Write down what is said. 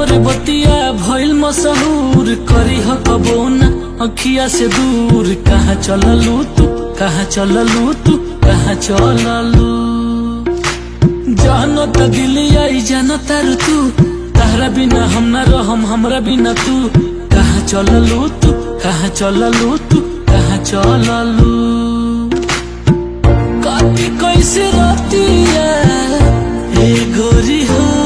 तोहरे बतिया भइल मशहूर करी ह कबो ना अखिया से दूर कहाँ चललू तू कहाँ चललू तू कहाँ चललू जानो त दिल आई जानो तारू तू तारा बिना हम ना रहम हमरा बिना तू कहाँ चललू तू कहाँ चललू तू कहाँ चललू काटी कैसे रातिया ए गोरी हो